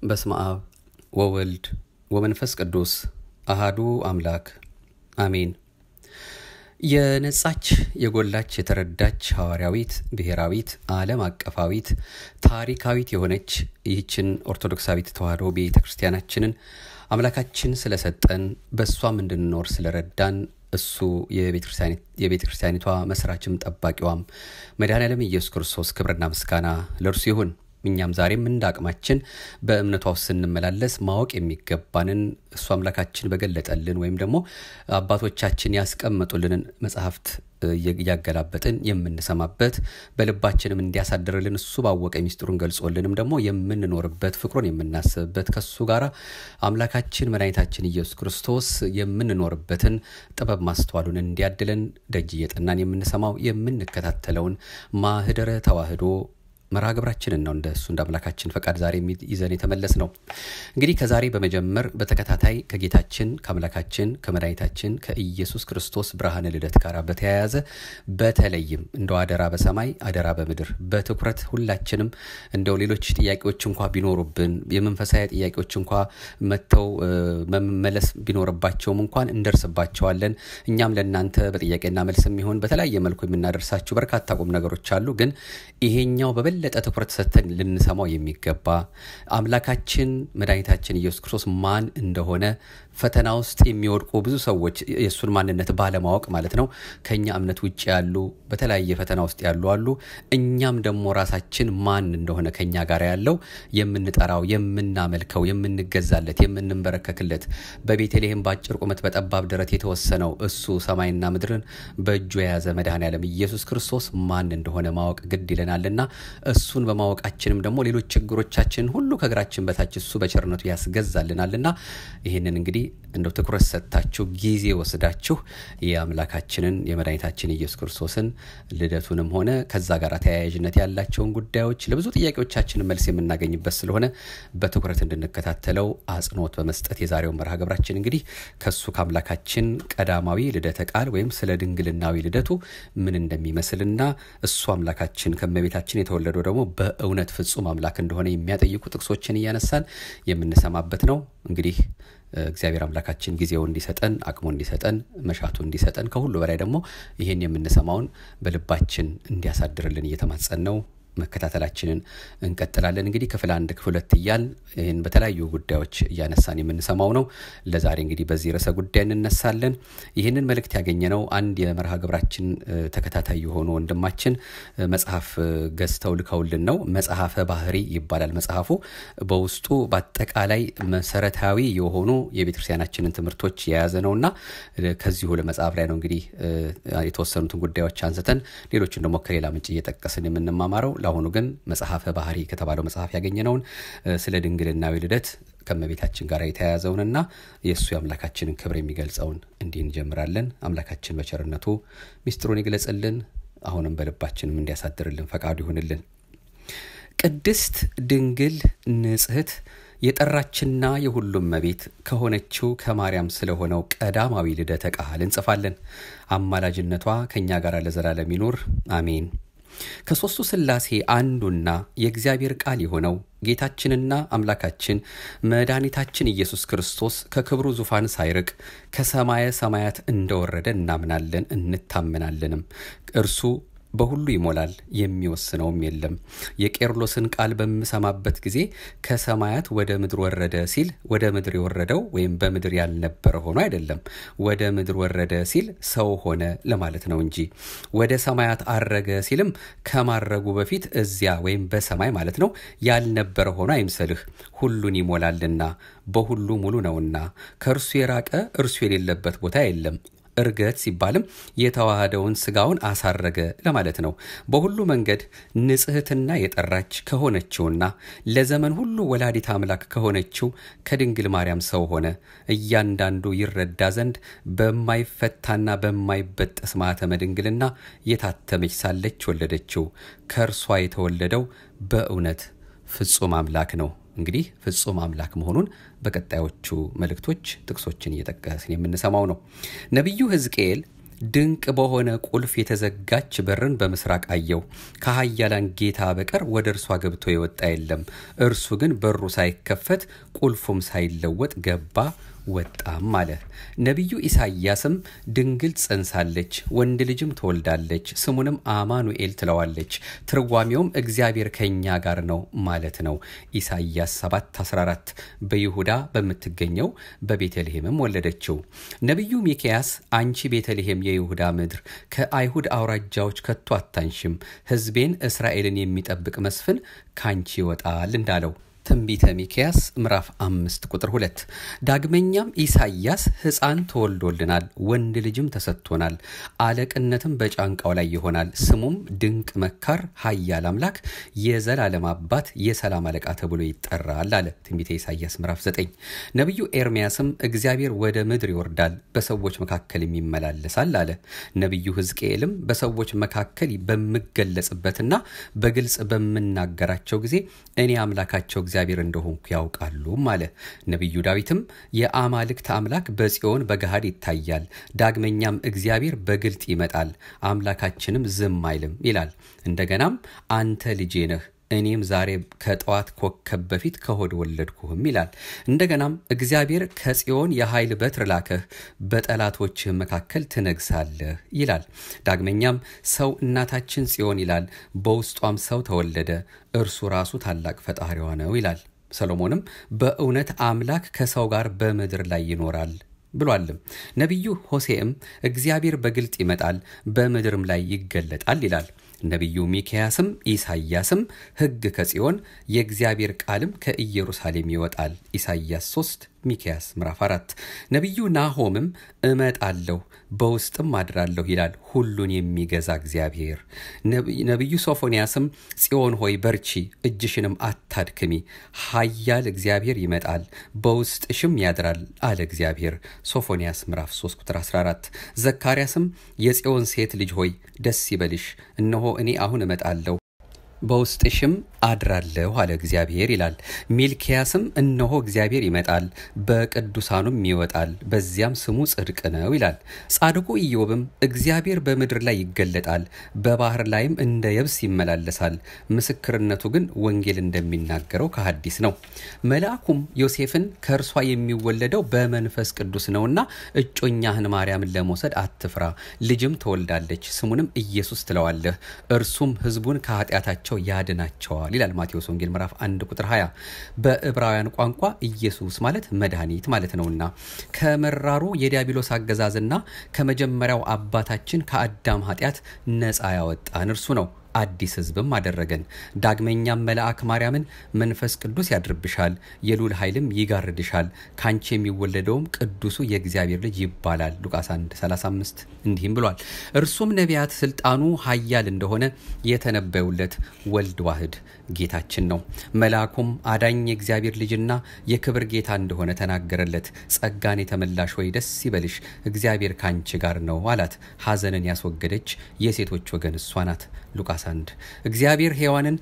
በስመ አብ ወወልድ ወመንፈስ ቅዱስ አሃዱ አምላክ አሜን። የነጻች የጎላች የተረዳች ሐዋርያዊት ብሔራዊት ዓለም አቀፋዊት ታሪካዊት የሆነች ይህችን ኦርቶዶክሳዊት ተዋሕዶ ቤተ ክርስቲያናችንን አምላካችን ስለሰጠን በእሷም እንድንኖር ስለረዳን እሱ የቤተ ክርስቲያኒቷ መስራችም ጠባቂዋም መድኃኔዓለም ኢየሱስ ክርስቶስ ክብርና ምስጋና ለእርሱ ይሁን። እኛም ዛሬም እንደ አቅማችን በእምነቷ ውስጥ ስንመላለስ ማወቅ የሚገባንን እሱ አምላካችን በገለጠልን ወይም ደግሞ አባቶቻችን ያስቀመጡልንን መጽሐፍት እያገላበጥን የምንሰማበት በልባችንም እንዲያሳድርልን እሱ ባወቀ ሚስጥሩን ገልጾልንም ደግሞ የምንኖርበት ፍቅሩን የምናስብበት ከሱ ጋር አምላካችን መድኃኒታችን ኢየሱስ ክርስቶስ የምንኖርበትን ጥበብ ማስተዋሉን እንዲያድለን ደጅ እየጠናን የምንሰማው የምንከታተለውን ማህደረ ተዋህዶ መርሃ ግብራችንን ነው እንደ እሱ እንደ አምላካችን ፈቃድ ዛሬ ይዘን የተመለስ ነው። እንግዲህ ከዛሬ በመጀመር በተከታታይ ከጌታችን ከአምላካችን ከመድኃኒታችን ከኢየሱስ ክርስቶስ ብርሃነ ልደት ጋር በተያያዘ በተለይም እንደው አደራ በሰማይ አደራ በምድር በትኩረት ሁላችንም እንደው ሌሎች ጥያቄዎች እንኳ ቢኖሩብን የመንፈሳዊ ጥያቄዎች እንኳ መጥተው መመለስ ቢኖርባቸውም እንኳን እንደርስባቸዋለን። እኛም ለእናንተ በጥያቄና መልስ የሚሆን በተለያየ መልኩ የምናደርሳችሁ በርካታ ቁም ነገሮች አሉ። ግን ይሄኛው በበለጠ ትኩረት ሰጥተን ልንሰማው የሚገባ አምላካችን መድኃኒታችን ኢየሱስ ክርስቶስ ማን እንደሆነ ፈተና ውስጥ የሚወድቁ ብዙ ሰዎች የእሱን ማንነት ባለማወቅ ማለት ነው ከኛ እምነት ውጭ ያሉ በተለያየ ፈተና ውስጥ ያሉ አሉ። እኛም ደግሞ ራሳችን ማን እንደሆነ ከኛ ጋር ያለው የምንጠራው፣ የምናመልከው፣ የምንገዛለት፣ የምንንበረከክለት በቤተልሔም በአጭር ቁመት በጠባብ ደረት የተወሰነው እሱ ሰማይና ምድርን በእጁ የያዘ መድኃኔዓለም ኢየሱስ ክርስቶስ ማን እንደሆነ ማወቅ ግድ ይለናልና እሱን በማወቃችንም ደግሞ ሌሎች ችግሮቻችንን ሁሉ ከእግራችን በታች እሱ በቸርነቱ ያስገዛልናልና ይህንን እንግዲህ እንደው ትኩረት ሰጥታችሁ ጊዜ ወስዳችሁ የአምላካችንን የመድኃኒታችን ኢየሱስ ክርስቶስን ልደቱንም ሆነ ከዛ ጋር ተያያዥነት ያላቸውን ጉዳዮች ለብዙ ጥያቄዎቻችንን መልስ የምናገኝበት ስለሆነ በትኩረት እንድንከታተለው አጽንኦት በመስጠት የዛሬውን መርሃ ግብራችን እንግዲህ ከሱ ከአምላካችን ቀዳማዊ ልደተ ቃል ወይም ስለ ድንግልናዊ ልደቱ ምን እንደሚመስልና እሱ አምላካችን ከመቤታችን የተወለደው ደግሞ በእውነት ፍጹም አምላክ እንደሆነ የሚያጠይቁ ጥቅሶችን እያነሳን የምንሰማበት ነው። እንግዲህ እግዚአብሔር አምላካችን ጊዜው እንዲሰጠን አቅሙ እንዲሰጠን መሻቱ እንዲሰጠን ከሁሉ በላይ ደግሞ ይህን የምንሰማውን በልባችን እንዲያሳድርልን እየተማጸን ነው መከታተላችንን እንቀጥላለን። እንግዲህ ክፍል አንድ ክፍል ሁለት እያል ይህን በተለያዩ ጉዳዮች እያነሳን የምንሰማው ነው። ለዛሬ እንግዲህ በዚህ ርዕሰ ጉዳይ እንነሳለን። ይህንን መልእክት ያገኘነው አንድ የመርሃ ግብራችን ተከታታይ የሆኑ ወንድማችን መጽሐፍ ገዝተው ልከውልን ነው። መጽሐፈ ባህሪ ይባላል መጽሐፉ። በውስጡ በአጠቃላይ መሰረታዊ የሆኑ የቤተክርስቲያናችንን ትምህርቶች የያዘ ነው እና ከዚሁ ለመጽሐፍ ላይ ነው እንግዲህ የተወሰኑትን ጉዳዮች አንስተን ሌሎችን ደግሞ ከሌላ ምንጭ እየጠቀስን የምንማማረው ለአሁኑ ግን መጽሐፈ ባህሪ ከተባለው መጽሐፍ ያገኘነውን ስለ ድንግልናዊ ልደት ከመቤታችን ጋር የተያያዘውንና የእሱ የአምላካችንን ክብር የሚገልጸውን እንዲህ እንጀምራለን። አምላካችን በቸርነቱ ሚስጥሩን ይግለጽልን፣ አሁንም በልባችንም እንዲያሳድርልን ፈቃዱ ይሁንልን። ቅድስት ድንግል ንጽሕት የጠራችና የሁሉም መቤት ከሆነችው ከማርያም ስለሆነው ቀዳማዊ ልደተ ቃል እንጽፋለን። አማላጅነቷ ከእኛ ጋር ለዘላለም ይኑር አሜን። ከሦስቱ ሥላሴ አንዱና የእግዚአብሔር ቃል የሆነው ጌታችንና አምላካችን መድኃኒታችን ኢየሱስ ክርስቶስ ከክብሩ ዙፋን ሳይርቅ ከሰማየ ሰማያት እንደወረደ እናምናለን እንታመናለንም። እርሱ በሁሉ ይሞላል፣ የሚወስነውም የለም። የቄርሎስን ቃል በምሰማበት ጊዜ ከሰማያት ወደ ምድር ወረደ ሲል ወደ ምድር የወረደው ወይም በምድር ያልነበረ ሆኖ አይደለም። ወደ ምድር ወረደ ሲል ሰው ሆነ ለማለት ነው እንጂ ወደ ሰማያት አረገ ሲልም ከማረጉ በፊት እዚያ ወይም በሰማይ ማለት ነው ያልነበረ ሆኖ አይምሰልህ። ሁሉን ይሞላልና በሁሉ ሙሉ ነውና ከእርሱ የራቀ እርሱ የሌለበት ቦታ የለም። እርገት ሲባልም የተዋህደውን ስጋውን አሳረገ ለማለት ነው። በሁሉ መንገድ ንጽሕትና የጠራች ከሆነችውና ለዘመን ሁሉ ወላዲት አምላክ ከሆነችው ከድንግል ማርያም ሰው ሆነ። እያንዳንዱ ይረዳ ዘንድ በማይፈታና በማይበጠስ ማኅተመ ድንግልና የታተመች ሳለች ወለደችው። ከእርሷ የተወለደው በእውነት ፍጹም አምላክ ነው። እንግዲህ ፍጹም አምላክ መሆኑን በቀጣዮቹ መልእክቶች ጥቅሶችን እየጠቀስን የምንሰማው ነው። ነቢዩ ሕዝቅኤል ድንቅ በሆነ ቁልፍ የተዘጋች በርን በምስራቅ አየው። ከኃያላን ጌታ በቀር ወደ እርሷ ገብቶ የወጣ የለም። እርሱ ግን በሩ ሳይከፈት ቁልፉም ሳይለወጥ ገባ ወጣም አለ። ነቢዩ ኢሳይያስም ድንግል ጸንሳለች፣ ወንድ ልጅም ትወልዳለች፣ ስሙንም አማኑኤል ትለዋለች። ትርጓሜውም እግዚአብሔር ከኛ ጋር ነው ማለት ነው። ኢሳይያስ 7 14 በይሁዳ በምትገኘው በቤተልሔምም ወለደችው። ነቢዩ ሚክያስ አንቺ ቤተልሔም የይሁዳ ምድር ከአይሁድ አውራጃዎች ከቶ አታንሽም፣ ሕዝቤን እስራኤልን የሚጠብቅ መስፍን ካንቺ ይወጣል እንዳለው ትንቢተ ሚክያስ ምዕራፍ አምስት ቁጥር ሁለት ዳግመኛም ኢሳይያስ ሕፃን ተወልዶልናል፣ ወንድ ልጅም ተሰጥቶናል፣ አለቅነትም በጫንቃው ላይ ይሆናል፣ ስሙም ድንቅ መካር፣ ኃያል አምላክ፣ የዘላለም አባት፣ የሰላም አለቃ ተብሎ ይጠራል አለ ትንቢተ ኢሳይያስ ምዕራፍ ዘጠኝ ነቢዩ ኤርምያስም እግዚአብሔር ወደ ምድር ይወርዳል፣ በሰዎች መካከል ይመላለሳል አለ። ነቢዩ ሕዝቅኤልም በሰዎች መካከል በምገለጽበትና በግልጽ በምናገራቸው ጊዜ እኔ አምላካቸው እግዚአብሔር እንደሆንኩ ያውቃሉም አለ። ነቢዩ ዳዊትም የአማልክት አምላክ በጽዮን በገሃድ ይታያል፣ ዳግመኛም እግዚአብሔር በግልጥ ይመጣል፣ አምላካችንም ዝም አይልም ይላል። እንደገናም አንተ ልጄ ነህ እኔም ዛሬ ከጠዋት ኮከብ በፊት ከሆድ ወለድኩህም ይላል። እንደገናም እግዚአብሔር ከጽዮን የኃይል በትር ላከህ፣ በጠላቶችህ መካከል ትነግሳለህ ይላል። ዳግመኛም ሰው እናታችን ጽዮን ይላል፣ በውስጧም ሰው ተወለደ፣ እርሱ ራሱ ታላቅ ፈጣሪዋ ነው ይላል። ሰሎሞንም በእውነት አምላክ ከሰው ጋር በምድር ላይ ይኖራል ብሏልም። ነቢዩ ሆሴዕም እግዚአብሔር በግልጥ ይመጣል በምድርም ላይ ይገለጣል ይላል። ነቢዩ ሚክያስም ኢሳይያስም ሕግ ከጽዮን የእግዚአብሔር ቃልም ከኢየሩሳሌም ይወጣል። ኢሳይያስ 3 ሚክያስ ምዕራፍ 4 ነቢዩ ናሆምም እመጣለሁ በውስጥም አድራለሁ ይላል ሁሉን የሚገዛ እግዚአብሔር። ነቢዩ ሶፎንያስም ጽዮን ሆይ በርቺ፣ እጅሽንም አታድክሚ፣ ኃያል እግዚአብሔር ይመጣል በውስጥሽም ያድራል አለ እግዚአብሔር። ሶፎንያስ ምዕራፍ 3 ቁጥር 14 ዘካርያስም የጽዮን ሴት ልጅ ሆይ ደስ ይበልሽ፣ እነሆ እኔ አሁን እመጣለሁ በውስጥሽም አድራለሁ አለ እግዚአብሔር ይላል። ሚልኪያስም እነሆ እግዚአብሔር ይመጣል በቅዱሳኑም ይወጣል፣ በዚያም ስሙ ጽድቅ ነው ይላል። ጻድቁ ኢዮብም እግዚአብሔር በምድር ላይ ይገለጣል፣ በባህር ላይም እንደ የብስ ይመላለሳል። ምስክርነቱ ግን ወንጌል እንደሚናገረው ከሐዲስ ነው። መልአኩም ዮሴፍን ከእርሷ የሚወለደው በመንፈስ ቅዱስ ነውና እጮኛህን ማርያምን ለመውሰድ አትፍራ፣ ልጅም ትወልዳለች፣ ስሙንም ኢየሱስ ትለዋለህ፣ እርሱም ሕዝቡን ከኃጢአታቸው ቸው ያድናቸዋል ይላል ማቴዎስ ወንጌል ምዕራፍ 1 ቁጥር 20 በዕብራውያን ቋንቋ ኢየሱስ ማለት መድኃኒት ማለት ነውና ከመራሩ የዲያብሎስ አገዛዝና ከመጀመሪያው አባታችን ከአዳም ኃጢአት ነፃ ያወጣን እርሱ ነው አዲስ ሕዝብም አደረገን። ዳግመኛም መልአክ ማርያምን መንፈስ ቅዱስ ያድርብሻል፣ የሉል ኃይልም ይጋርድሻል፣ ካንቺ የሚወለደውም ቅዱሱ የእግዚአብሔር ልጅ ይባላል። ሉቃስ 1 35 እንዲህም ብሏል። እርሱም ነቢያት ስልጣኑ ኃያል እንደሆነ የተነበዩለት ወልድ ዋህድ ጌታችን ነው። መልአኩም አዳኝ የእግዚአብሔር ልጅና የክብር ጌታ እንደሆነ ተናገረለት። ጸጋን የተመላሽ ወይ ደስ ይበልሽ፣ እግዚአብሔር ካንቺ ጋር ነው አላት። ሐዘንን ያስወገደች የሴቶች ወገን እሷ ናት። ሉቃስ 1 እግዚአብሔር ሔዋንን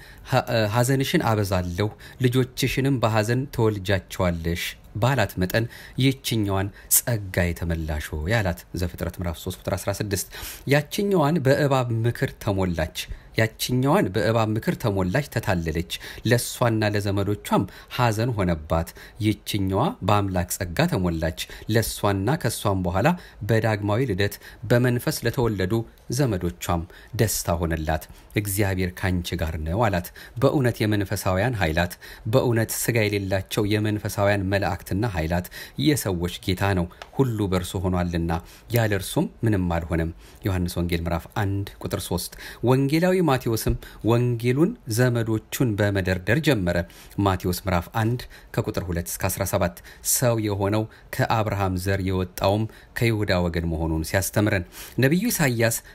ሐዘንሽን አበዛለሁ ልጆችሽንም በሐዘን ተወልጃቸዋለሽ ባላት መጠን ይህችኛዋን ጸጋ የተመላሽ ሆይ አላት። ዘፍጥረት ምዕራፍ 3 ቁጥር 16 ያችኛዋን በእባብ ምክር ተሞላች ያችኛዋን በእባብ ምክር ተሞላች፣ ተታለለች፣ ለእሷና ለዘመዶቿም ሐዘን ሆነባት። ይችኛዋ በአምላክ ጸጋ ተሞላች፣ ለእሷና ከእሷም በኋላ በዳግማዊ ልደት በመንፈስ ለተወለዱ ዘመዶቿም ደስታ ሆነላት። እግዚአብሔር ካንቺ ጋር ነው አላት። በእውነት የመንፈሳውያን ኃይላት በእውነት ሥጋ የሌላቸው የመንፈሳውያን መላእክትና ኃይላት የሰዎች ጌታ ነው፣ ሁሉ በእርሱ ሆኗልና ያለ እርሱም ምንም አልሆነም። ዮሐንስ ወንጌል ምዕራፍ 1 ቁጥር 3 ወንጌላዊ ማቴዎስም ወንጌሉን ዘመዶቹን በመደርደር ጀመረ። ማቴዎስ ምዕራፍ 1 ከቁጥር 2 እስከ 17 ሰው የሆነው ከአብርሃም ዘር የወጣውም ከይሁዳ ወገን መሆኑን ሲያስተምረን ነቢዩ ኢሳይያስ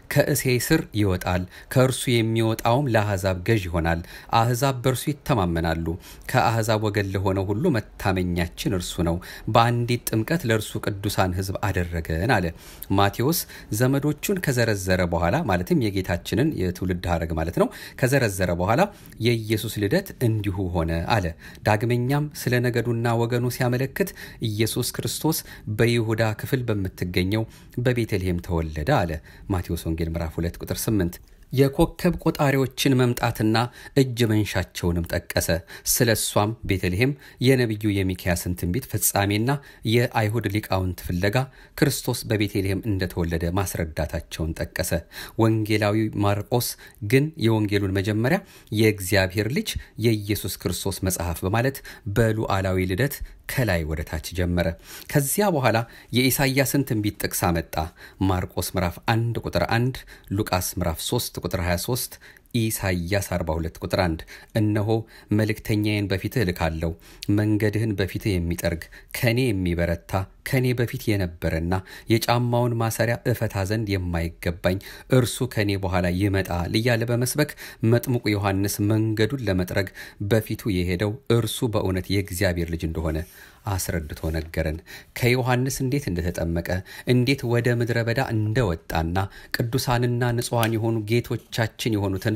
ከእሴይ ስር ይወጣል፣ ከእርሱ የሚወጣውም ለአሕዛብ ገዥ ይሆናል። አሕዛብ በእርሱ ይተማመናሉ። ከአሕዛብ ወገን ለሆነው ሁሉ መታመኛችን እርሱ ነው። በአንዲት ጥምቀት ለእርሱ ቅዱሳን ሕዝብ አደረገን አለ። ማቴዎስ ዘመዶቹን ከዘረዘረ በኋላ ማለትም የጌታችንን የትውልድ ሐረግ ማለት ነው ከዘረዘረ በኋላ የኢየሱስ ልደት እንዲሁ ሆነ አለ። ዳግመኛም ስለ ነገዱና ወገኑ ሲያመለክት ኢየሱስ ክርስቶስ በይሁዳ ክፍል በምትገኘው በቤተልሔም ተወለደ አለ። ማቴዎስ ወንጌል ምዕራፍ 2 ቁጥር 8 የኮከብ ቆጣሪዎችን መምጣትና እጅ መንሻቸውንም ጠቀሰ። ስለ እሷም ቤተልሔም የነቢዩ የሚክያስን ትንቢት ፍጻሜና የአይሁድ ሊቃውንት ፍለጋ ክርስቶስ በቤተልሔም እንደተወለደ ማስረዳታቸውን ጠቀሰ። ወንጌላዊ ማርቆስ ግን የወንጌሉን መጀመሪያ የእግዚአብሔር ልጅ የኢየሱስ ክርስቶስ መጽሐፍ በማለት በሉዓላዊ ልደት ከላይ ወደ ታች ጀመረ። ከዚያ በኋላ የኢሳይያስን ትንቢት ጥቅስ አመጣ። ማርቆስ ምዕራፍ 1 ቁጥር 1፣ ሉቃስ ምዕራፍ 3 ቁጥር 23 ኢሳይያስ 42 ቁጥር 1 እነሆ መልእክተኛዬን በፊትህ እልካለሁ፣ መንገድህን በፊትህ የሚጠርግ ከኔ የሚበረታ ከኔ በፊት የነበረና የጫማውን ማሰሪያ እፈታ ዘንድ የማይገባኝ እርሱ ከኔ በኋላ ይመጣል እያለ በመስበክ መጥምቁ ዮሐንስ መንገዱን ለመጥረግ በፊቱ የሄደው እርሱ በእውነት የእግዚአብሔር ልጅ እንደሆነ አስረድቶ ነገረን። ከዮሐንስ እንዴት እንደተጠመቀ እንዴት ወደ ምድረ በዳ እንደወጣና ቅዱሳንና ንጹሐን የሆኑ ጌቶቻችን የሆኑትን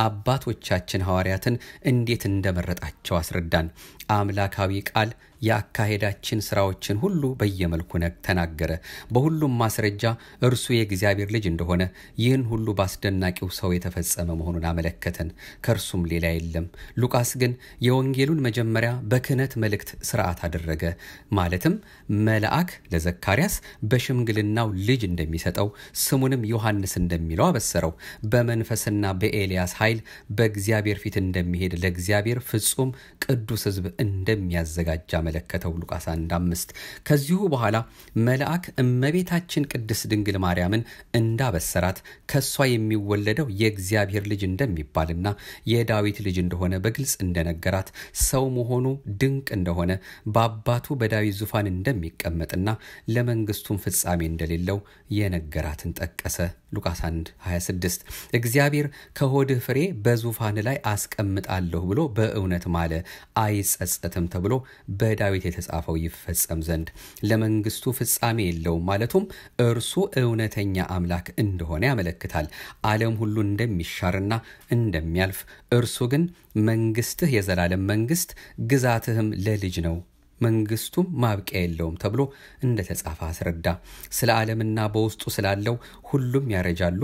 አባቶቻችን ሐዋርያትን እንዴት እንደመረጣቸው አስረዳን። አምላካዊ ቃል የአካሄዳችን ስራዎችን ሁሉ በየመልኩ ተናገረ። በሁሉም ማስረጃ እርሱ የእግዚአብሔር ልጅ እንደሆነ ይህን ሁሉ በአስደናቂው ሰው የተፈጸመ መሆኑን አመለከተን። ከእርሱም ሌላ የለም። ሉቃስ ግን የወንጌሉን መጀመሪያ በክህነት መልእክት ስርዓት አደረገ። ማለትም መልአክ ለዘካርያስ በሽምግልናው ልጅ እንደሚሰጠው ስሙንም ዮሐንስ እንደሚለው አበሰረው። በመንፈስና በኤልያስ ኃይል በእግዚአብሔር ፊት እንደሚሄድ ለእግዚአብሔር ፍጹም ቅዱስ ሕዝብ እንደሚያዘጋጅ አመለከተው። ሉቃስ 1 አምስት ከዚሁ በኋላ መልአክ እመቤታችን ቅድስት ድንግል ማርያምን እንዳበሰራት ከእሷ የሚወለደው የእግዚአብሔር ልጅ እንደሚባልና የዳዊት ልጅ እንደሆነ በግልጽ እንደነገራት ሰው መሆኑ ድንቅ እንደሆነ በአባቱ በዳዊት ዙፋን እንደሚቀመጥና ለመንግስቱም ፍጻሜ እንደሌለው የነገራትን ጠቀሰ። ሉቃስ 1 26 እግዚአብሔር ከሆድህ ፍሬ በዙፋን ላይ አስቀምጣለሁ ብሎ በእውነት ማለ አይጸጸትም ተብሎ በዳዊት የተጻፈው ይፈጸም ዘንድ ለመንግስቱ ፍጻሜ የለውም ማለቱም እርሱ እውነተኛ አምላክ እንደሆነ ያመለክታል። ዓለም ሁሉ እንደሚሻርና እንደሚያልፍ እርሱ ግን መንግስትህ የዘላለም መንግስት፣ ግዛትህም ለልጅ ነው መንግስቱም ማብቂያ የለውም ተብሎ እንደተጻፈ አስረዳ። ስለ ዓለምና በውስጡ ስላለው ሁሉም ያረጃሉ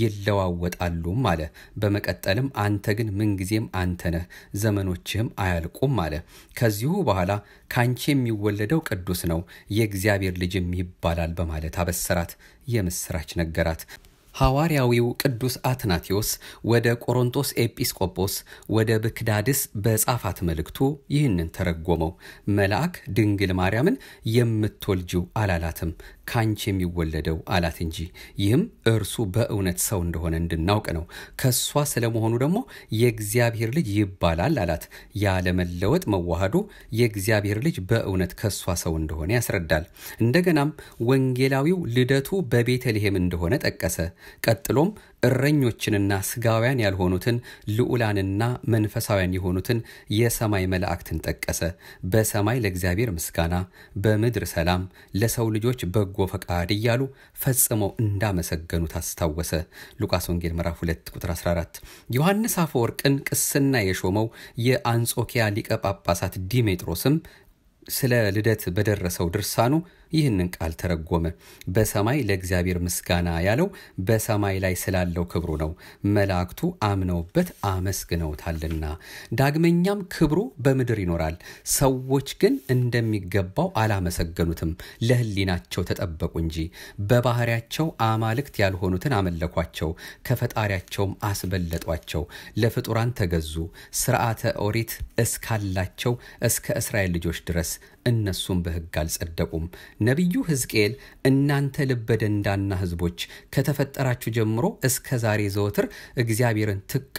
ይለዋወጣሉም አለ። በመቀጠልም አንተ ግን ምንጊዜም አንተ ነህ፣ ዘመኖችህም አያልቁም አለ። ከዚሁ በኋላ ካንቺ የሚወለደው ቅዱስ ነው፣ የእግዚአብሔር ልጅም ይባላል በማለት አበሰራት፣ የምስራች ነገራት። ሐዋርያዊው ቅዱስ አትናቴዎስ ወደ ቆሮንቶስ ኤጲስቆጶስ ወደ ብክዳድስ በጻፋት መልእክቱ ይህንን ተረጎመው። መልአክ ድንግል ማርያምን የምትወልጂው አላላትም ካንቺ የሚወለደው አላት እንጂ። ይህም እርሱ በእውነት ሰው እንደሆነ እንድናውቅ ነው። ከእሷ ስለመሆኑ ደግሞ የእግዚአብሔር ልጅ ይባላል አላት። ያለመለወጥ መዋሃዱ የእግዚአብሔር ልጅ በእውነት ከእሷ ሰው እንደሆነ ያስረዳል። እንደገናም ወንጌላዊው ልደቱ በቤተልሔም እንደሆነ ጠቀሰ። ቀጥሎም እረኞችንና ስጋውያን ያልሆኑትን ልዑላንና መንፈሳውያን የሆኑትን የሰማይ መላእክትን ጠቀሰ። በሰማይ ለእግዚአብሔር ምስጋና፣ በምድር ሰላም፣ ለሰው ልጆች በጎ ፈቃድ እያሉ ፈጽመው እንዳመሰገኑት አስታወሰ። ሉቃስ ወንጌል ምዕራፍ 2 ቁጥር 14። ዮሐንስ አፈወርቅን ቅስና የሾመው የአንጾኪያ ሊቀ ጳጳሳት ዲሜጥሮስም ስለ ልደት በደረሰው ድርሳኑ ይህንን ቃል ተረጎመ። በሰማይ ለእግዚአብሔር ምስጋና ያለው በሰማይ ላይ ስላለው ክብሩ ነው። መላእክቱ አምነውበት አመስግነውታልና። ዳግመኛም ክብሩ በምድር ይኖራል። ሰዎች ግን እንደሚገባው አላመሰገኑትም፣ ለሕሊናቸው ተጠበቁ እንጂ። በባህሪያቸው አማልክት ያልሆኑትን አመለኳቸው፣ ከፈጣሪያቸውም አስበለጧቸው። ለፍጡራን ተገዙ። ስርዓተ ኦሪት እስካላቸው እስከ እስራኤል ልጆች ድረስ እነሱም በሕግ አልጸደቁም። ነቢዩ ሕዝቅኤል እናንተ ልበ ደንዳና ሕዝቦች ከተፈጠራችሁ ጀምሮ እስከ ዛሬ ዘወትር እግዚአብሔርን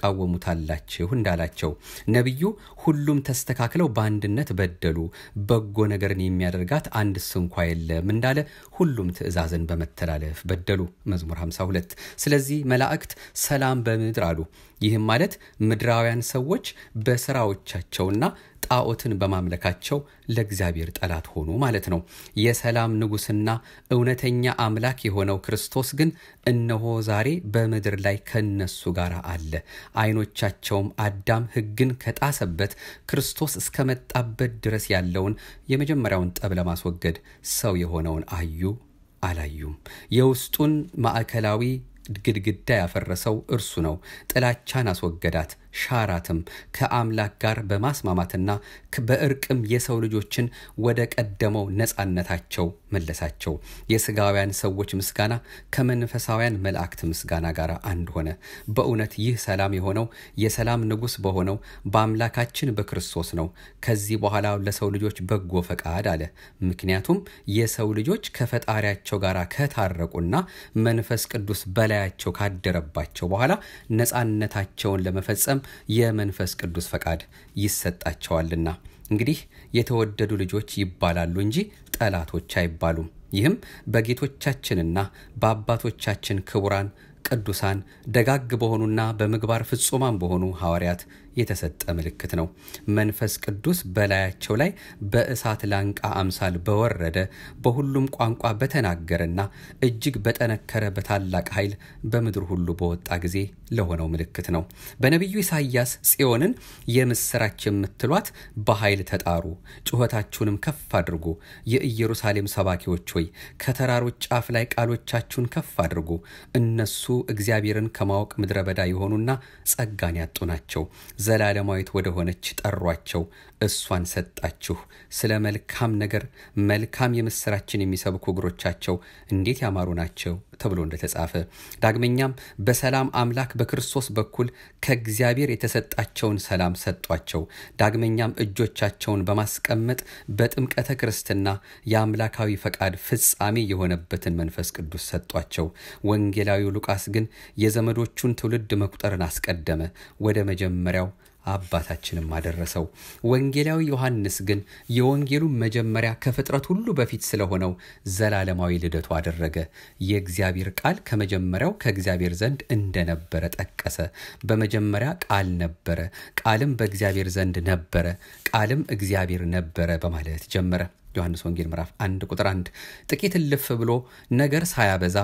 ትቃወሙታላችሁ እንዳላቸው ነቢዩ ሁሉም ተስተካክለው በአንድነት በደሉ፣ በጎ ነገርን የሚያደርጋት አንድ ስንኳ የለም እንዳለ ሁሉም ትእዛዝን በመተላለፍ በደሉ። መዝሙር 52 ስለዚህ መላእክት ሰላም በምድር አሉ። ይህም ማለት ምድራውያን ሰዎች በስራዎቻቸውና ጣዖትን በማምለካቸው ለእግዚአብሔር ጠላት ሆኑ ማለት ነው። የሰላም ንጉሥና እውነተኛ አምላክ የሆነው ክርስቶስ ግን እነሆ ዛሬ በምድር ላይ ከነሱ ጋር አለ። ዓይኖቻቸውም አዳም ሕግን ከጣሰበት ክርስቶስ እስከመጣበት ድረስ ያለውን የመጀመሪያውን ጠብ ለማስወገድ ሰው የሆነውን አዩ አላዩም። የውስጡን ማዕከላዊ ግድግዳ ያፈረሰው እርሱ ነው። ጥላቻን አስወገዳት፣ ሻራትም ከአምላክ ጋር በማስማማትና በእርቅም የሰው ልጆችን ወደ ቀደመው ነፃነታቸው መለሳቸው። የስጋውያን ሰዎች ምስጋና ከመንፈሳውያን መላእክት ምስጋና ጋር አንድ ሆነ። በእውነት ይህ ሰላም የሆነው የሰላም ንጉሥ በሆነው በአምላካችን በክርስቶስ ነው። ከዚህ በኋላ ለሰው ልጆች በጎ ፈቃድ አለ። ምክንያቱም የሰው ልጆች ከፈጣሪያቸው ጋር ከታረቁና መንፈስ ቅዱስ በላያቸው ካደረባቸው በኋላ ነፃነታቸውን ለመፈጸም የመንፈስ ቅዱስ ፈቃድ ይሰጣቸዋልና። እንግዲህ የተወደዱ ልጆች ይባላሉ እንጂ ጠላቶች አይባሉም። ይህም በጌቶቻችንና በአባቶቻችን ክቡራን ቅዱሳን ደጋግ በሆኑና በምግባር ፍጹማን በሆኑ ሐዋርያት የተሰጠ ምልክት ነው። መንፈስ ቅዱስ በላያቸው ላይ በእሳት ላንቃ አምሳል በወረደ በሁሉም ቋንቋ በተናገረና እጅግ በጠነከረ በታላቅ ኃይል በምድር ሁሉ በወጣ ጊዜ ለሆነው ምልክት ነው። በነቢዩ ኢሳይያስ ጽዮንን የምስራች የምትሏት በኃይል ተጣሩ፣ ጩኸታችሁንም ከፍ አድርጉ። የኢየሩሳሌም ሰባኪዎች ሆይ ከተራሮች ጫፍ ላይ ቃሎቻችሁን ከፍ አድርጉ። እነሱ እግዚአብሔርን ከማወቅ ምድረ በዳ የሆኑና ጸጋን ያጡ ናቸው። ዘላለማዊት ወደ ሆነች ጠሯቸው፣ እሷን ሰጣችሁ። ስለ መልካም ነገር መልካም የምስራችን የሚሰብኩ እግሮቻቸው እንዴት ያማሩ ናቸው ተብሎ እንደተጻፈ ዳግመኛም በሰላም አምላክ በክርስቶስ በኩል ከእግዚአብሔር የተሰጣቸውን ሰላም ሰጧቸው። ዳግመኛም እጆቻቸውን በማስቀመጥ በጥምቀተ ክርስትና የአምላካዊ ፈቃድ ፍጻሜ የሆነበትን መንፈስ ቅዱስ ሰጧቸው። ወንጌላዊው ሉቃስ ግን የዘመዶቹን ትውልድ መቁጠርን አስቀደመ፣ ወደ መጀመሪያው አባታችንም አደረሰው። ወንጌላዊ ዮሐንስ ግን የወንጌሉን መጀመሪያ ከፍጥረት ሁሉ በፊት ስለሆነው ዘላለማዊ ልደቱ አደረገ። የእግዚአብሔር ቃል ከመጀመሪያው ከእግዚአብሔር ዘንድ እንደነበረ ጠቀሰ። በመጀመሪያ ቃል ነበረ፣ ቃልም በእግዚአብሔር ዘንድ ነበረ፣ ቃልም እግዚአብሔር ነበረ በማለት ጀመረ። ዮሐንስ ወንጌል ምዕራፍ 1 ቁጥር 1 ጥቂት እልፍ ብሎ ነገር ሳያበዛ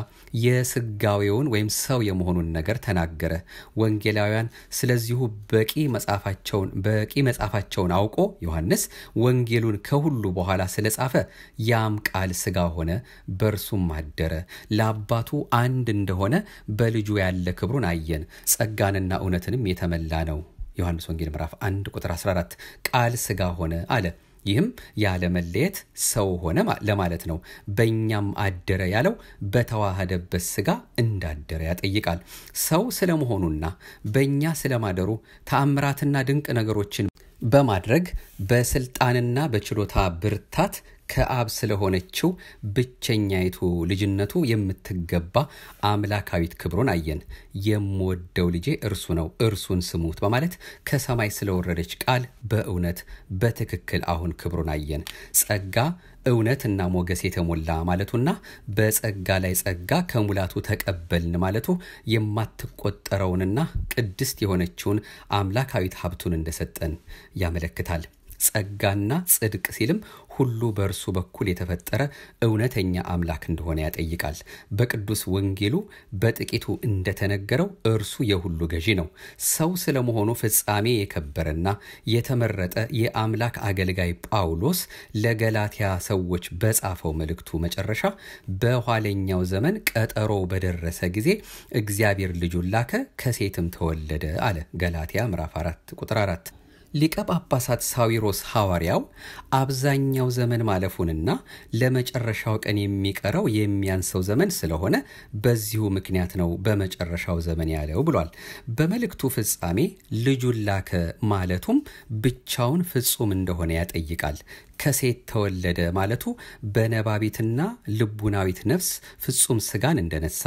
የስጋዌውን ወይም ሰው የመሆኑን ነገር ተናገረ። ወንጌላውያን ስለዚሁ በቂ መጽሐፋቸውን በቂ መጽሐፋቸውን አውቆ ዮሐንስ ወንጌሉን ከሁሉ በኋላ ስለጻፈ ያም ቃል ስጋ ሆነ፣ በእርሱም አደረ። ለአባቱ አንድ እንደሆነ በልጁ ያለ ክብሩን አየን፣ ጸጋንና እውነትንም የተመላ ነው። ዮሐንስ ወንጌል ምዕራፍ 1 ቁጥር 14 ቃል ስጋ ሆነ አለ። ይህም ያለ መለየት ሰው ሆነ ለማለት ነው። በእኛም አደረ ያለው በተዋህደበት ስጋ እንዳደረ ያጠይቃል። ሰው ስለመሆኑና በእኛ ስለማደሩ ተአምራትና ድንቅ ነገሮችን በማድረግ በስልጣንና በችሎታ ብርታት ከአብ ስለሆነችው ብቸኛይቱ ልጅነቱ የምትገባ አምላካዊት ክብሩን አየን። የምወደው ልጄ እርሱ ነው፣ እርሱን ስሙት በማለት ከሰማይ ስለወረደች ቃል በእውነት በትክክል አሁን ክብሩን አየን። ጸጋ እውነትና ሞገስ የተሞላ ማለቱና በጸጋ ላይ ጸጋ ከሙላቱ ተቀበልን ማለቱ የማትቆጠረውንና ቅድስት የሆነችውን አምላካዊት ሀብቱን እንደሰጠን ያመለክታል። ጸጋና ጽድቅ ሲልም ሁሉ በእርሱ በኩል የተፈጠረ እውነተኛ አምላክ እንደሆነ ያጠይቃል። በቅዱስ ወንጌሉ በጥቂቱ እንደተነገረው እርሱ የሁሉ ገዢ ነው። ሰው ስለመሆኑ ፍጻሜ የከበረና የተመረጠ የአምላክ አገልጋይ ጳውሎስ ለገላትያ ሰዎች በጻፈው መልእክቱ መጨረሻ በኋለኛው ዘመን ቀጠሮ በደረሰ ጊዜ እግዚአብሔር ልጁን ላከ፣ ከሴትም ተወለደ አለ። ገላትያ ምዕራፍ 4 ቁጥር 4 ሊቀ ጳጳሳት ሳዊሮስ ሐዋርያው አብዛኛው ዘመን ማለፉንና ለመጨረሻው ቀን የሚቀረው የሚያንሰው ዘመን ስለሆነ በዚሁ ምክንያት ነው በመጨረሻው ዘመን ያለው ብሏል። በመልእክቱ ፍጻሜ ልጁን ላከ ማለቱም ብቻውን ፍጹም እንደሆነ ያጠይቃል። ከሴት ተወለደ ማለቱ በነባቢትና ልቡናዊት ነፍስ ፍጹም ስጋን እንደነሳ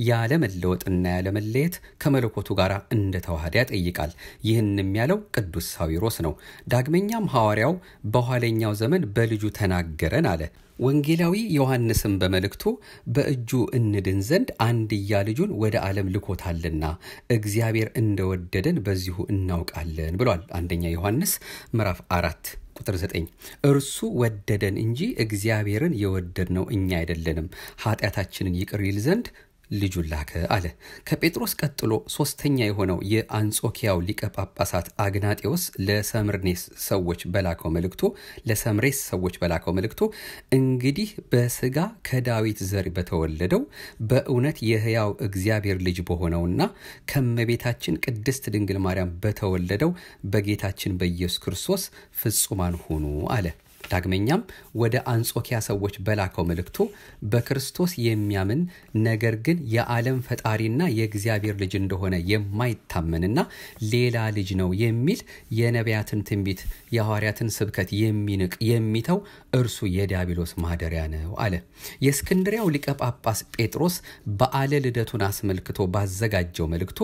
ያለመለወጥና ያለመለየት ከመለኮቱ ጋር እንደተዋሃደ ያጠይቃል። ይህንም ያለው ቅዱስ ሳዊሮስ ነው። ዳግመኛም ሐዋርያው በኋለኛው ዘመን በልጁ ተናገረን አለ። ወንጌላዊ ዮሐንስም በመልእክቱ በእጁ እንድን ዘንድ አንድያ ልጁን ወደ ዓለም ልኮታልና እግዚአብሔር እንደወደደን በዚሁ እናውቃለን ብሏል። አንደኛ ዮሐንስ ምዕራፍ አራት ቁጥር 9 እርሱ ወደደን እንጂ እግዚአብሔርን የወደድነው እኛ አይደለንም፣ ኃጢአታችንን ይቅር ይል ዘንድ ልጁን ላከ አለ። ከጴጥሮስ ቀጥሎ ሶስተኛ የሆነው የአንጾኪያው ሊቀ ጳጳሳት አግናጤዎስ ለሰምርኔስ ሰዎች በላከው መልእክቶ ለሰምሬስ ሰዎች በላከው መልእክቶ እንግዲህ በስጋ ከዳዊት ዘር በተወለደው በእውነት የሕያው እግዚአብሔር ልጅ በሆነውና ከመቤታችን ቅድስት ድንግል ማርያም በተወለደው በጌታችን በኢየሱስ ክርስቶስ ፍጹማን ሁኑ አለ። ዳግመኛም ወደ አንጾኪያ ሰዎች በላከው መልእክቱ በክርስቶስ የሚያምን ነገር ግን የዓለም ፈጣሪና የእግዚአብሔር ልጅ እንደሆነ የማይታመንና ሌላ ልጅ ነው የሚል የነቢያትን ትንቢት የሐዋርያትን ስብከት የሚንቅ የሚተው እርሱ የዲያብሎስ ማደሪያ ነው አለ። የእስክንድሪያው ሊቀ ጳጳስ ጴጥሮስ በዓለ ልደቱን አስመልክቶ ባዘጋጀው መልእክቱ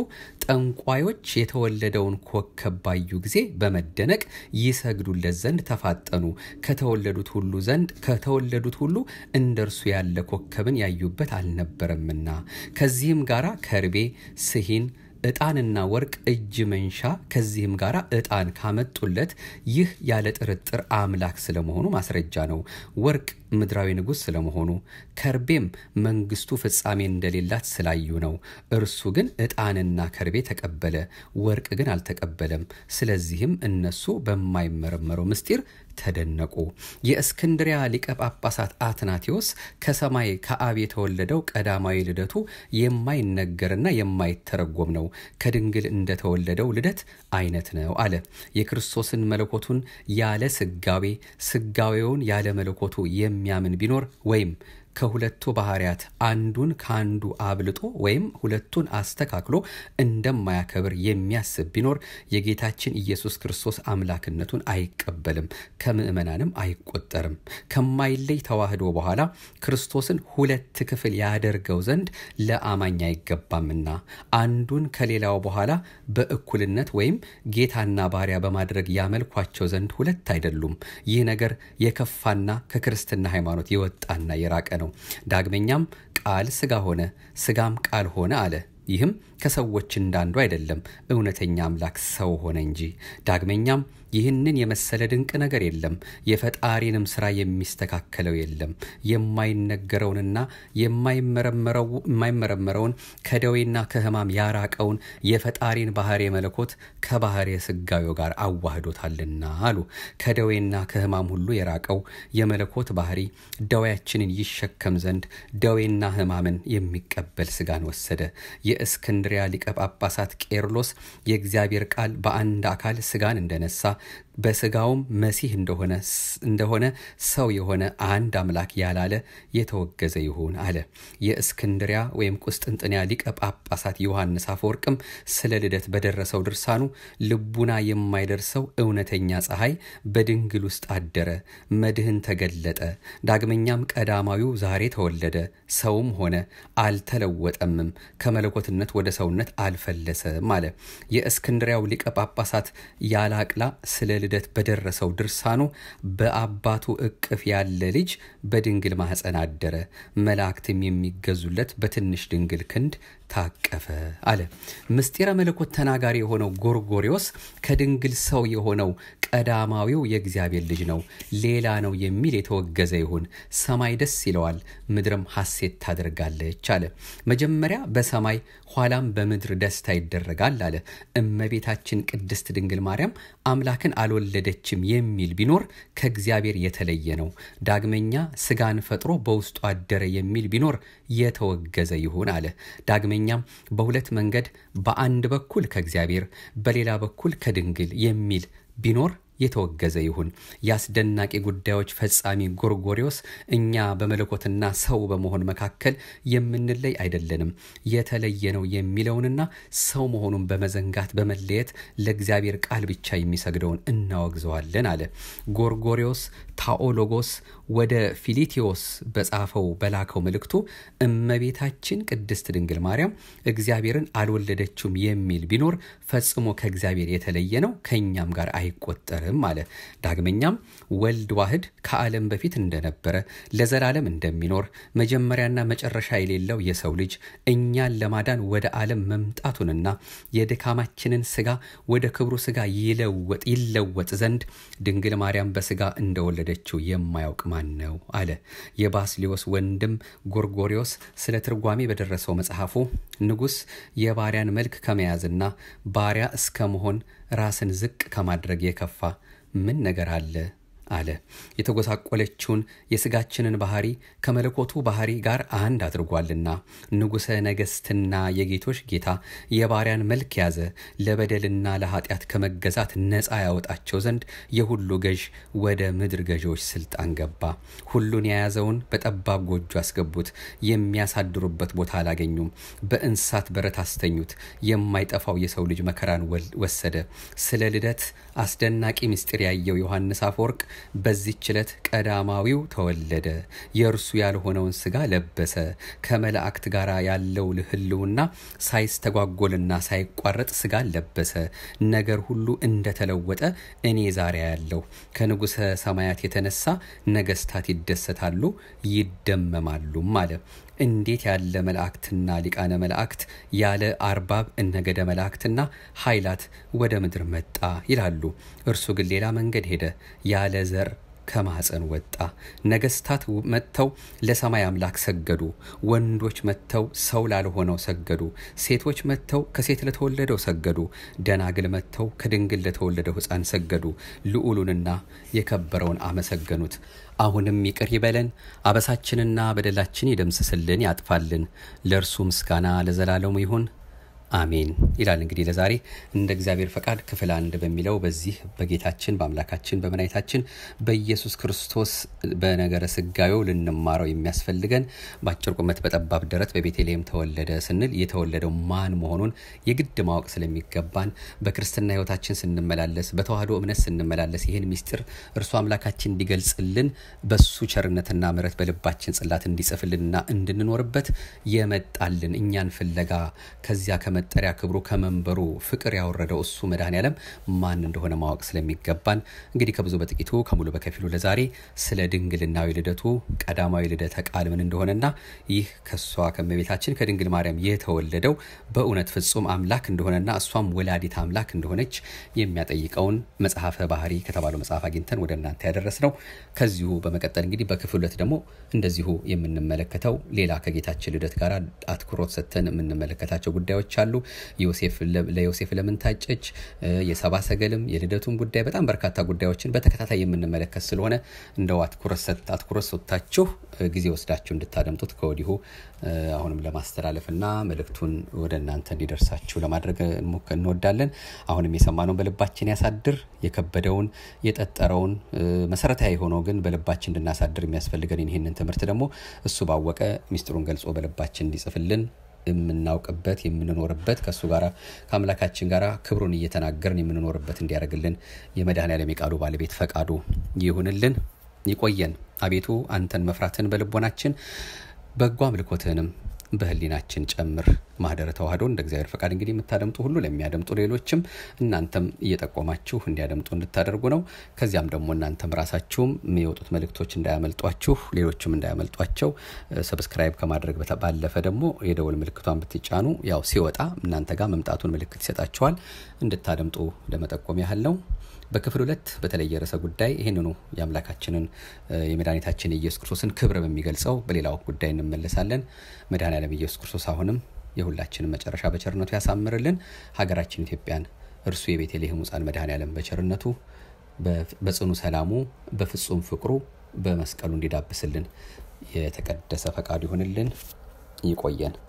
ጠንቋዮች የተወለደውን ኮከብ ባዩ ጊዜ በመደነቅ ይሰግዱለት ዘንድ ተፋጠኑ ከተወለዱት ሁሉ ዘንድ ከተወለዱት ሁሉ እንደ እርሱ ያለ ኮከብን ያዩበት አልነበረምና ከዚህም ጋራ ከርቤ፣ ስሂን ዕጣንና ወርቅ እጅ መንሻ ከዚህም ጋር ዕጣን ካመጡለት ይህ ያለ ጥርጥር አምላክ ስለመሆኑ ማስረጃ ነው። ወርቅ ምድራዊ ንጉሥ ስለመሆኑ ከርቤም መንግስቱ ፍጻሜ እንደሌላት ስላዩ ነው። እርሱ ግን ዕጣንና ከርቤ ተቀበለ፣ ወርቅ ግን አልተቀበለም። ስለዚህም እነሱ በማይመረመረው ምስጢር ተደነቁ። የእስክንድሪያ ሊቀ ጳጳሳት አትናቴዎስ ከሰማይ ከአብ የተወለደው ቀዳማዊ ልደቱ የማይነገርና የማይተረጎም ነው፣ ከድንግል እንደተወለደው ልደት አይነት ነው አለ። የክርስቶስን መለኮቱን ያለ ስጋዌ ስጋዌውን ያለ መለኮቱ የሚያምን ቢኖር ወይም ከሁለቱ ባህርያት አንዱን ከአንዱ አብልጦ ወይም ሁለቱን አስተካክሎ እንደማያከብር የሚያስብ ቢኖር የጌታችን ኢየሱስ ክርስቶስ አምላክነቱን አይቀበልም፣ ከምዕመናንም አይቆጠርም። ከማይለይ ተዋህዶ በኋላ ክርስቶስን ሁለት ክፍል ያደርገው ዘንድ ለአማኝ አይገባምና አንዱን ከሌላው በኋላ በእኩልነት ወይም ጌታና ባሪያ በማድረግ ያመልኳቸው ዘንድ ሁለት አይደሉም። ይህ ነገር የከፋና ከክርስትና ሃይማኖት የወጣና የራቀ ነው። ዳግመኛም ቃል ስጋ ሆነ፣ ስጋም ቃል ሆነ አለ። ይህም ከሰዎች እንዳንዱ አይደለም፣ እውነተኛ አምላክ ሰው ሆነ እንጂ። ዳግመኛም ይህንን የመሰለ ድንቅ ነገር የለም፣ የፈጣሪንም ስራ የሚስተካከለው የለም። የማይነገረውንና የማይመረመረውን ከደዌና ከሕማም ያራቀውን የፈጣሪን ባህሬ መለኮት ከባህሬ ስጋዌው ጋር አዋህዶታልና አሉ። ከደዌና ከሕማም ሁሉ የራቀው የመለኮት ባህሪ ደዌያችንን ይሸከም ዘንድ ደዌና ሕማምን የሚቀበል ስጋን ወሰደ። የእስክንድሪያ ሊቀ ጳጳሳት ቄርሎስ የእግዚአብሔር ቃል በአንድ አካል ስጋን እንደነሳ በስጋውም መሲህ እንደሆነ እንደሆነ ሰው የሆነ አንድ አምላክ ያላለ የተወገዘ ይሁን አለ። የእስክንድሪያ ወይም ቁስጥንጥንያ ሊቀ ጳጳሳት ዮሐንስ አፈወርቅም ስለ ልደት በደረሰው ድርሳኑ ልቡና የማይደርሰው እውነተኛ ፀሐይ በድንግል ውስጥ አደረ፣ መድህን ተገለጠ። ዳግመኛም ቀዳማዊው ዛሬ ተወለደ፣ ሰውም ሆነ፣ አልተለወጠምም፣ ከመለኮትነት ወደ ሰውነት አልፈለሰም አለ። የእስክንድሪያው ሊቀ ጳጳሳት ያላቅላ ስለ ልደት በደረሰው ድርሳኑ በአባቱ እቅፍ ያለ ልጅ በድንግል ማኅፀን አደረ፣ መላእክትም የሚገዙለት በትንሽ ድንግል ክንድ ታቀፈ አለ። ምስጢረ መለኮት ተናጋሪ የሆነው ጎርጎሪዎስ ከድንግል ሰው የሆነው ቀዳማዊው የእግዚአብሔር ልጅ ነው፣ ሌላ ነው የሚል የተወገዘ ይሁን። ሰማይ ደስ ይለዋል፣ ምድርም ሐሴት ታደርጋለች አለ። መጀመሪያ በሰማይ ኋላም በምድር ደስታ ይደረጋል አለ። እመቤታችን ቅድስት ድንግል ማርያም አምላክን አልወለደችም የሚል ቢኖር ከእግዚአብሔር የተለየ ነው። ዳግመኛ ስጋን ፈጥሮ በውስጡ አደረ የሚል ቢኖር የተወገዘ ይሁን አለ። ዳግመኛም በሁለት መንገድ በአንድ በኩል ከእግዚአብሔር በሌላ በኩል ከድንግል የሚል ቢኖር የተወገዘ ይሁን። የአስደናቂ ጉዳዮች ፈጻሚ ጎርጎሪዎስ እኛ በመለኮትና ሰው በመሆን መካከል የምንለይ አይደለንም፣ የተለየ ነው የሚለውንና ሰው መሆኑን በመዘንጋት በመለየት ለእግዚአብሔር ቃል ብቻ የሚሰግደውን እናወግዘዋለን አለ። ጎርጎሪዎስ ታኦሎጎስ ወደ ፊሊቴዎስ በጻፈው በላከው መልእክቱ እመቤታችን ቅድስት ድንግል ማርያም እግዚአብሔርን አልወለደችውም የሚል ቢኖር ፈጽሞ ከእግዚአብሔር የተለየ ነው፣ ከእኛም ጋር አይቆጠርም አለ። ዳግመኛም ወልድ ዋህድ ከዓለም በፊት እንደነበረ ለዘላለም እንደሚኖር መጀመሪያና መጨረሻ የሌለው የሰው ልጅ እኛን ለማዳን ወደ ዓለም መምጣቱንና የድካማችንን ስጋ ወደ ክብሩ ስጋ ይለወጥ ይለወጥ ዘንድ ድንግል ማርያም በስጋ እንደወለደችው የማያውቅ ማን ነው አለ። የባስሊዮስ ወንድም ጎርጎሪዎስ ስለ ትርጓሜ በደረሰው መጽሐፉ ንጉሥ የባሪያን መልክ ከመያዝና ባሪያ እስከ መሆን ራስን ዝቅ ከማድረግ የከፋ ምን ነገር አለ አለ። የተጎሳቆለችውን የስጋችንን ባህሪ ከመለኮቱ ባህሪ ጋር አንድ አድርጓልና ንጉሠ ነገሥትና የጌቶች ጌታ የባሪያን መልክ ያዘ፣ ለበደልና ለኃጢአት ከመገዛት ነፃ ያወጣቸው ዘንድ የሁሉ ገዥ ወደ ምድር ገዢዎች ስልጣን ገባ። ሁሉን የያዘውን በጠባብ ጎጆ አስገቡት፣ የሚያሳድሩበት ቦታ አላገኙም። በእንስሳት በረት አስተኙት። የማይጠፋው የሰው ልጅ መከራን ወሰደ። ስለ ልደት አስደናቂ ምስጢር ያየው ዮሐንስ አፈወርቅ በዚህች ዕለት ቀዳማዊው ተወለደ፣ የእርሱ ያልሆነውን ስጋ ለበሰ። ከመላእክት ጋር ያለው ህልውና ሳይስተጓጎልና ሳይቋረጥ ስጋ ለበሰ። ነገር ሁሉ እንደተለወጠ እኔ ዛሬ ያለው ከንጉሠ ሰማያት የተነሳ ነገስታት ይደሰታሉ ይደመማሉም አለ። እንዴት ያለ መላእክትና ሊቃነ መላእክት ያለ አርባብ እነገደ መላእክትና ኃይላት ወደ ምድር መጣ ይላሉ። እርሱ ግን ሌላ መንገድ ሄደ። ያለ ዘር ከማኅፀን ወጣ። ነገስታት መጥተው ለሰማይ አምላክ ሰገዱ። ወንዶች መጥተው ሰው ላልሆነው ሰገዱ። ሴቶች መጥተው ከሴት ለተወለደው ሰገዱ። ደናግል መጥተው ከድንግል ለተወለደው ሕፃን ሰገዱ። ልዑሉንና የከበረውን አመሰገኑት። አሁንም ይቅር ይበለን፣ አበሳችንና በደላችን ይደምስስልን፣ ያጥፋልን። ለእርሱ ምስጋና ለዘላለሙ ይሁን አሜን ይላል። እንግዲህ ለዛሬ እንደ እግዚአብሔር ፈቃድ ክፍል አንድ በሚለው በዚህ በጌታችን በአምላካችን በመድኃኒታችን በኢየሱስ ክርስቶስ በነገረ ስጋዌው ልንማረው የሚያስፈልገን በአጭር ቁመት በጠባብ ደረት በቤተልሔም ተወለደ ስንል የተወለደው ማን መሆኑን የግድ ማወቅ ስለሚገባን በክርስትና ሕይወታችን ስንመላለስ በተዋህዶ እምነት ስንመላለስ ይህን ሚስጢር እርሱ አምላካችን እንዲገልጽልን በሱ ቸርነትና ምሕረት በልባችን ጽላት እንዲጽፍልንና እንድንኖርበት የመጣልን እኛን ፍለጋ ከዚያ መጠሪያ ክብሩ ከመንበሩ ፍቅር ያወረደው እሱ መድኃኔ ዓለም ማን እንደሆነ ማወቅ ስለሚገባን እንግዲህ ከብዙ በጥቂቱ ከሙሉ በከፊሉ ለዛሬ ስለ ድንግልናዊ ልደቱ ቀዳማዊ ልደተ ቃል ምን እንደሆነና ይህ ከእሷ ከመቤታችን ከድንግል ማርያም የተወለደው በእውነት ፍጹም አምላክ እንደሆነና እሷም ወላዲት አምላክ እንደሆነች የሚያጠይቀውን መጽሐፈ ባህሪ ከተባለው መጽሐፍ አግኝተን ወደ እናንተ ያደረስ ነው። ከዚሁ በመቀጠል እንግዲህ በክፍል ሁለት ደግሞ እንደዚሁ የምንመለከተው ሌላ ከጌታችን ልደት ጋር አትኩሮት ሰጥተን የምንመለከታቸው ጉዳዮች አሉ። ለዮሴፍ ለምን ታጨች፣ የሰባ ሰገልም የልደቱን ጉዳይ በጣም በርካታ ጉዳዮችን በተከታታይ የምንመለከት ስለሆነ እንደው አትኩሮት ሰጥታችሁ ጊዜ ወስዳችሁ እንድታደምጡት ከወዲሁ አሁንም ለማስተላለፍና መልእክቱን ወደ እናንተ እንዲደርሳችሁ ለማድረግ እንወዳለን። አሁንም የሰማነውን በልባችን ያሳድር። የከበደውን የጠጠረውን መሰረታዊ የሆነው ግን በልባችን እንድናሳድር የሚያስፈልገን ይህንን ትምህርት ደግሞ እሱ ባወቀ ሚስጥሩን ገልጾ በልባችን እንዲጽፍልን የምናውቅበት የምንኖርበት ከእሱ ጋር ከአምላካችን ጋር ክብሩን እየተናገርን የምንኖርበት እንዲያደርግልን የመድኃኔዓለም የቃሉ ባለቤት ፈቃዱ ይሁንልን። ይቆየን። አቤቱ አንተን መፍራትን በልቦናችን በጎ አምልኮትህንም በህሊናችን ጨምር። ማህደረ ተዋህዶ እንደ እግዚአብሔር ፈቃድ እንግዲህ የምታደምጡ ሁሉ ለሚያደምጡ ሌሎችም እናንተም እየጠቆማችሁ እንዲያደምጡ እንድታደርጉ ነው። ከዚያም ደግሞ እናንተም ራሳችሁም የሚወጡት መልእክቶች እንዳያመልጧችሁ፣ ሌሎችም እንዳያመልጧቸው ሰብስክራይብ ከማድረግ ባለፈ ደግሞ የደወል ምልክቷን ብትጫኑ ያው ሲወጣ እናንተ ጋር መምጣቱን ምልክት ይሰጣችኋል። እንድታደምጡ ለመጠቆም ያህል ነው። በክፍል ሁለት በተለየ ርዕሰ ጉዳይ ይህንኑ የአምላካችንን የመድኃኒታችን የኢየሱስ ክርስቶስን ክብር በሚገልጸው በሌላው ጉዳይ እንመለሳለን። መድኃኔዓለም ኢየሱስ ክርስቶስ አሁንም የሁላችንን መጨረሻ በቸርነቱ ያሳምርልን። ሀገራችን ኢትዮጵያን እርሱ የቤተልሔም ሕፃን መድኃኔዓለም በቸርነቱ በጽኑ ሰላሙ በፍጹም ፍቅሩ በመስቀሉ እንዲዳብስልን የተቀደሰ ፈቃዱ ይሆንልን። ይቆየን።